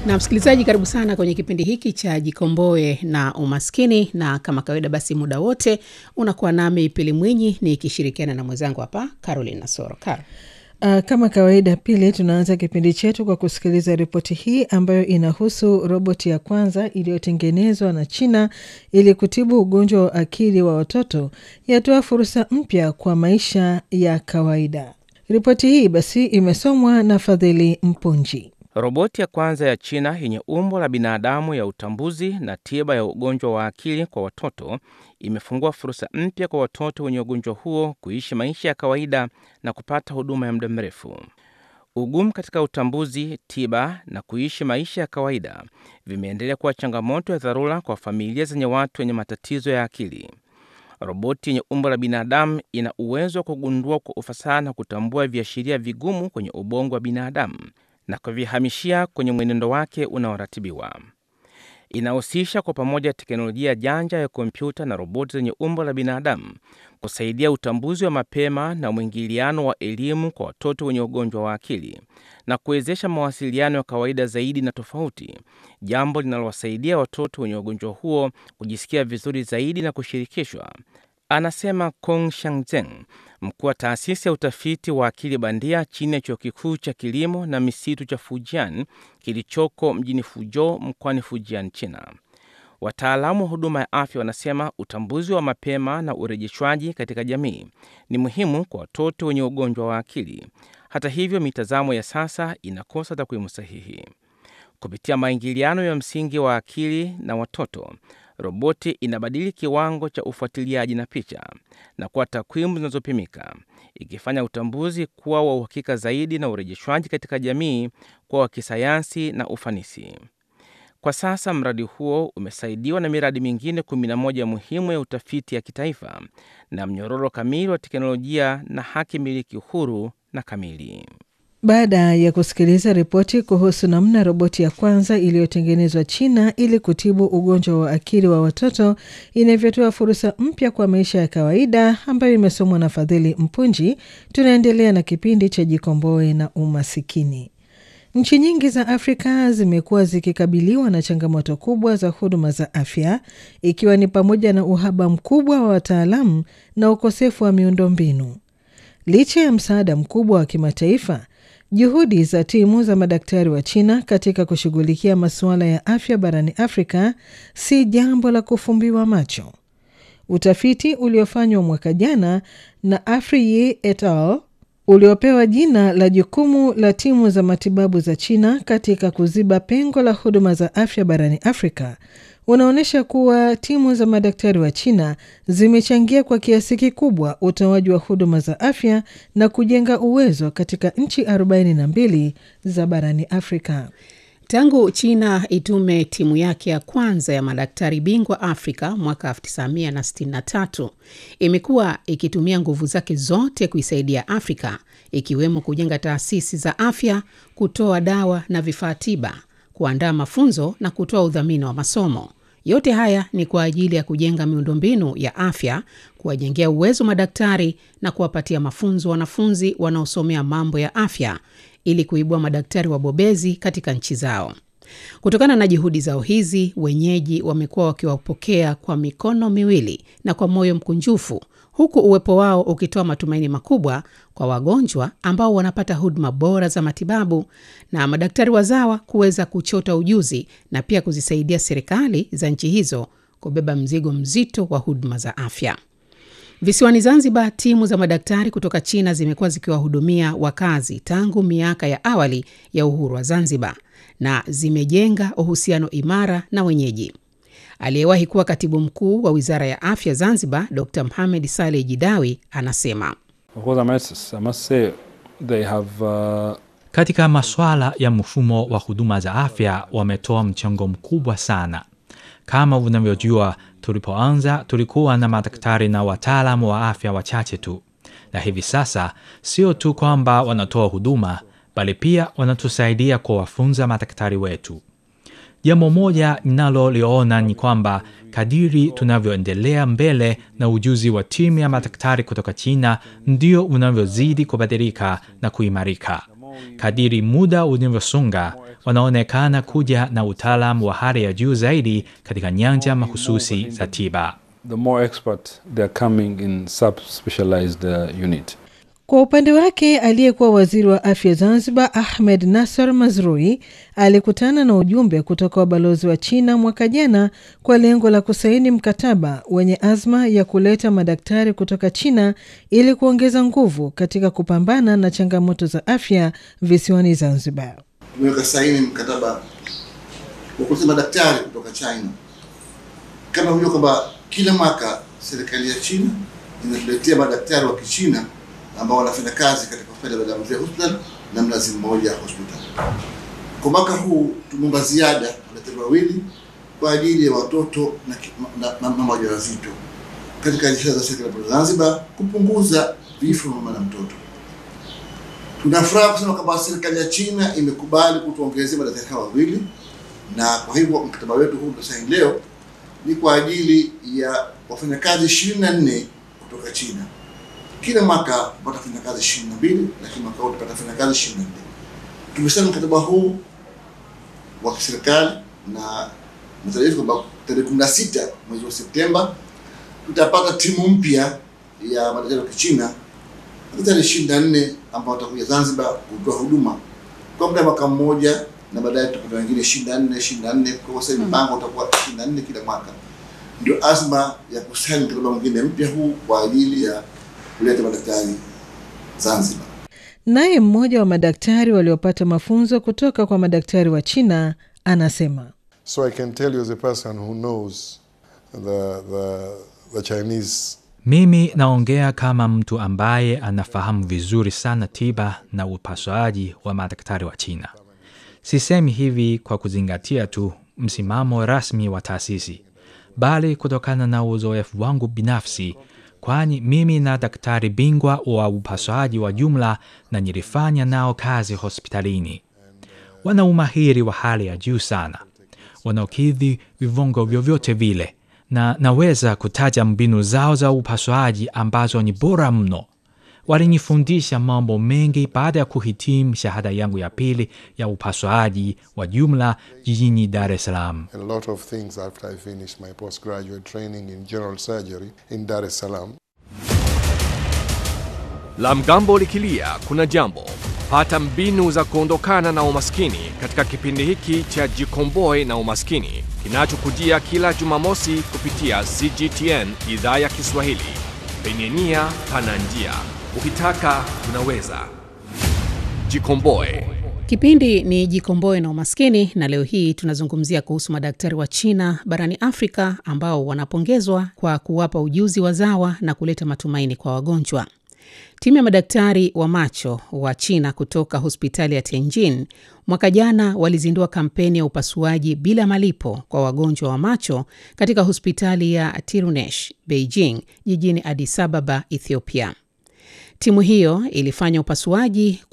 na msikilizaji, karibu sana kwenye kipindi hiki cha Jikomboe na Umaskini, na kama kawaida, basi muda wote unakuwa nami Pili Mwinyi nikishirikiana na mwenzangu hapa Caroline Nasoro. Karo. Uh, kama kawaida Pili, tunaanza kipindi chetu kwa kusikiliza ripoti hii ambayo inahusu roboti ya kwanza iliyotengenezwa na China ili kutibu ugonjwa wa akili wa watoto yatoa fursa mpya kwa maisha ya kawaida. Ripoti hii basi imesomwa na Fadhili Mpunji. Roboti ya kwanza ya China yenye umbo la binadamu ya utambuzi na tiba ya ugonjwa wa akili kwa watoto imefungua fursa mpya kwa watoto wenye ugonjwa huo kuishi maisha ya kawaida na kupata huduma ya muda mrefu. Ugumu katika utambuzi, tiba na kuishi maisha ya kawaida vimeendelea kuwa changamoto ya dharura kwa familia zenye watu wenye matatizo ya akili. Roboti yenye umbo la binadamu ina uwezo wa kugundua kwa ufasaha na kutambua viashiria vigumu kwenye ubongo wa binadamu na kuvihamishia kwenye mwenendo wake unaoratibiwa. Inahusisha kwa pamoja teknolojia janja ya kompyuta na roboti zenye umbo la binadamu kusaidia utambuzi wa mapema na mwingiliano wa elimu kwa watoto wenye ugonjwa wa akili na kuwezesha mawasiliano ya kawaida zaidi na tofauti, jambo linalowasaidia watoto wenye ugonjwa huo kujisikia vizuri zaidi na kushirikishwa, anasema Kong Shangzeng, mkuu wa taasisi ya utafiti wa akili bandia chini ya chuo kikuu cha kilimo na misitu cha Fujian kilichoko mjini Fuzhou mkoani Fujian, China. Wataalamu wa huduma ya afya wanasema utambuzi wa mapema na urejeshwaji katika jamii ni muhimu kwa watoto wenye ugonjwa wa akili. Hata hivyo, mitazamo ya sasa inakosa takwimu sahihi. Kupitia maingiliano ya msingi wa akili na watoto, roboti inabadili kiwango cha ufuatiliaji na picha na kuwa takwimu zinazopimika, ikifanya utambuzi kuwa wa uhakika zaidi na urejeshwaji katika jamii kuwa wa kisayansi na ufanisi. Kwa sasa mradi huo umesaidiwa na miradi mingine 11 muhimu ya utafiti ya kitaifa na mnyororo kamili wa teknolojia na haki miliki huru na kamili. Baada ya kusikiliza ripoti kuhusu namna roboti ya kwanza iliyotengenezwa China ili kutibu ugonjwa wa akili wa watoto inavyotoa fursa mpya kwa maisha ya kawaida ambayo imesomwa na Fadhili Mpunji, tunaendelea na kipindi cha Jikomboe na Umasikini. Nchi nyingi za Afrika zimekuwa zikikabiliwa na changamoto kubwa za huduma za afya, ikiwa ni pamoja na uhaba mkubwa wa wataalamu na ukosefu wa miundombinu. Licha ya msaada mkubwa wa kimataifa, juhudi za timu za madaktari wa China katika kushughulikia masuala ya afya barani Afrika si jambo la kufumbiwa macho. Utafiti uliofanywa mwaka jana na Afriyi et al uliopewa jina la jukumu la timu za matibabu za China katika kuziba pengo la huduma za afya barani Afrika unaonyesha kuwa timu za madaktari wa China zimechangia kwa kiasi kikubwa utoaji wa huduma za afya na kujenga uwezo katika nchi 42 za barani Afrika. Tangu China itume timu yake ya kwanza ya madaktari bingwa Afrika mwaka 1963 imekuwa ikitumia nguvu zake zote kuisaidia Afrika, ikiwemo kujenga taasisi za afya, kutoa dawa na vifaa tiba, kuandaa mafunzo na kutoa udhamini wa masomo. Yote haya ni kwa ajili ya kujenga miundombinu ya afya, kuwajengea uwezo madaktari na kuwapatia mafunzo wanafunzi wanaosomea mambo ya afya ili kuibua madaktari wabobezi katika nchi zao. Kutokana na juhudi zao hizi, wenyeji wamekuwa wakiwapokea kwa mikono miwili na kwa moyo mkunjufu, huku uwepo wao ukitoa matumaini makubwa kwa wagonjwa ambao wanapata huduma bora za matibabu na madaktari wazawa kuweza kuchota ujuzi na pia kuzisaidia serikali za nchi hizo kubeba mzigo mzito wa huduma za afya. Visiwani Zanzibar, timu za madaktari kutoka China zimekuwa zikiwahudumia wakazi tangu miaka ya awali ya uhuru wa Zanzibar na zimejenga uhusiano imara na wenyeji. Aliyewahi kuwa katibu mkuu wa wizara ya afya Zanzibar, Dr Mohamed Saleh Jidawi anasema katika masuala ya mfumo wa huduma za afya wametoa mchango mkubwa sana. Kama unavyojua, tulipoanza tulikuwa na madaktari na wataalamu wa afya wachache tu, na hivi sasa sio tu kwamba wanatoa huduma, bali pia wanatusaidia kuwafunza madaktari wetu. Jambo moja ninaloliona ni kwamba kadiri tunavyoendelea mbele na ujuzi wa timu ya madaktari kutoka China ndio unavyozidi kubadilika na kuimarika. kadiri muda unavyosonga, wanaonekana kuja na utaalamu wa hali ya juu zaidi katika nyanja mahususi za tiba. the more expert they are coming in sub-specialized uh, unit. Kwa upande wake aliyekuwa waziri wa afya Zanzibar Ahmed Nasser Mazrui alikutana na ujumbe kutoka wabalozi wa China mwaka jana kwa lengo la kusaini mkataba wenye azma ya kuleta madaktari kutoka China ili kuongeza nguvu katika kupambana na changamoto za afya visiwani Zanzibar. tumeweka saini mkataba wa kuleta madaktari kutoka China. Kama hujua kwamba kila mwaka serikali ya China inatuletea madaktari wa Kichina ambao wanafanya kazi katika hospitali ya Bagamoyo Hospital na Mnazi Mmoja Hospital. Kwa mwaka huu tumeomba ziada madaktari wawili kwa ajili ya watoto na ki- na na mama wajawazito katika jitihada za serikali ya Zanzibar kupunguza vifo vya mama na mtoto. Tunafuraha kusema kwamba serikali ya China imekubali kutuongezea madaktari hawa wawili, na kwa hivyo mkataba wetu huu tusaini leo ni kwa ajili ya wafanyakazi ishirini na nne kutoka China. Kila mwaka watafanya kazi ishirini na mbili lakini mwaka huu tutapata wafanyakazi ishirini na nne. Tumesaini mkataba huu wa kiserikali na matarajio yetu kwamba tarehe kumi na sita mwezi wa Septemba tutapata timu mpya ya madaktari wa Kichina madaktari ishirini na nne ambao watakuja Zanzibar kutoa huduma kwa muda wa mwaka mmoja, na baadaye tutapata wengine ishirini na nne ishirini na nne Kwa sasa mpango utakuwa ishirini na nne kila mwaka. Ndio azma ya kusaini mkataba mwingine mpya huu kwa ajili ya kuleta madaktari Zanzibar. Naye mmoja wa madaktari waliopata mafunzo kutoka kwa madaktari wa China anasema So I can tell you as a person who knows the, the, the Chinese Mimi naongea kama mtu ambaye anafahamu vizuri sana tiba na upasuaji wa madaktari wa China. Sisemi hivi kwa kuzingatia tu msimamo rasmi wa taasisi, bali kutokana na uzoefu wangu binafsi, kwani mimi na daktari bingwa wa upasuaji wa jumla na nilifanya nao kazi hospitalini. Wana umahiri wa hali ya juu sana, wanaokidhi viwango vyovyote vile, na naweza kutaja mbinu zao za upasuaji ambazo ni bora mno. Walinifundisha mambo mengi baada ya kuhitimu shahada yangu ya pili ya upasuaji wa jumla jijini Dar es Salaam. a lot of things after I finished my postgraduate training in general surgery in Dar es Salaam. La mgambo likilia kuna jambo. Pata mbinu za kuondokana na umaskini katika kipindi hiki cha Jikomboe na Umaskini kinachokujia kila Jumamosi kupitia CGTN idhaa ya Kiswahili. Penye nia pana njia, ukitaka unaweza. Jikomboe. Kipindi ni Jikomboe na Umaskini, na leo hii tunazungumzia kuhusu madaktari wa China barani Afrika ambao wanapongezwa kwa kuwapa ujuzi wazawa na kuleta matumaini kwa wagonjwa. Timu ya madaktari wa macho wa China kutoka hospitali ya Tianjin mwaka jana walizindua kampeni ya upasuaji bila malipo kwa wagonjwa wa macho katika hospitali ya Tirunesh, Beijing, jijini Addis Ababa, Ethiopia. Timu hiyo ilifanya upasuaji